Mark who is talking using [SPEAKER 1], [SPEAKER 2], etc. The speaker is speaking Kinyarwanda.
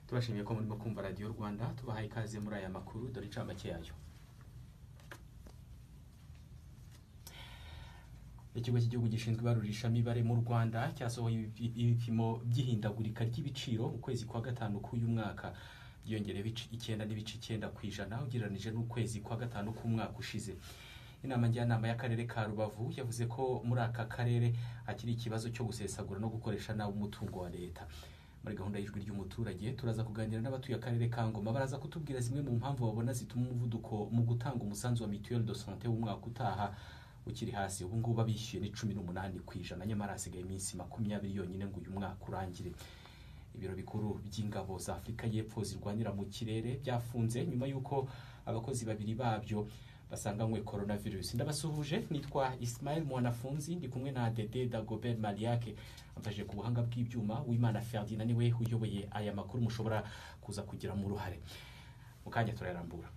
[SPEAKER 1] tubashimiye ko murimo kumva radiyo rwanda tubahaye ikaze muri aya makuru dore incamake yayo ikigo cy'igihugu gishinzwe ibarurishamibare mu rwanda cyasohoye ibipimo by'ihindagurika ry'ibiciro mu kwezi kwa gatanu k'uyu mwaka byiyongereyeho icyenda n'ibice icyenda ku ijana ugereranyije n'ukwezi kwa gatanu k'umwaka ushize inama njyanama y'akarere ka rubavu yavuze ko muri aka karere hakiri ikibazo cyo gusesagura no gukoresha nabi umutungo wa leta muri gahunda y'ijwi ry'umuturage turaza kuganira n'abatuye akarere ka ngoma baraza kutubwira zimwe mu mpamvu babona zituma umuvuduko mu gutanga umusanzu wa mituweli do sante w'umwaka utaha ukiri hasi ubu ngubu abishyuye ni cumi n'umunani ku ijana nyamara hasigaye iminsi makumyabiri yonyine ngo uyu mwaka urangire ibiro bikuru by'ingabo za afurika y'epfo zirwanira mu kirere byafunze nyuma y'uko abakozi babiri babyo basanganywe virusi ndabasuhuje nitwa Ismail mwanafunzi ndi kumwe na dede dagobert mariake amfashije ku buhanga bw'ibyuma w'imana ferdinand niwe uyoboye aya makuru mushobora kuza kugiramo uruhare mu kanya turayarambura